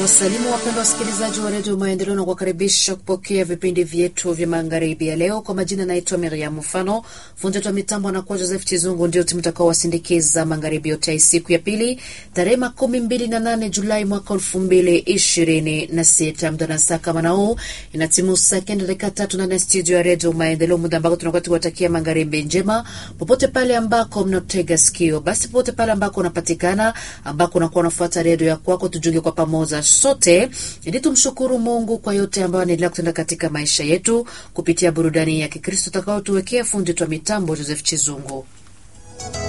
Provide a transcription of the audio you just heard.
Wasalimu wapendwa wasikilizaji wa redio Maendeleo na kuwakaribisha kupokea vipindi vyetu vya magharibi ya leo. Kwa majina naitwa Miriam Mfano, fundi wetu wa mitambo anakuwa Joseph Chizungu, ndio mtakao wasindikiza magharibi yote ya siku ya pili tarehe makumi mbili na nane Julai mwaka elfu mbili ishirini na sita. Muda na saa kama na huu inatimu saa kenda dakika tatu ndani ya studio ya redio Maendeleo, muda ambako tunakuwa tukiwatakia magharibi njema popote pale ambako mnatega sikio. Basi popote pale ambako unapatikana, ambako unakuwa unafuata redio ya kwako, tujunge kwa pamoja sote ili tumshukuru Mungu kwa yote ambayo anaendelea kutenda katika maisha yetu kupitia burudani ya Kikristo utakaotuwekea fundi twa mitambo Joseph Chizungu.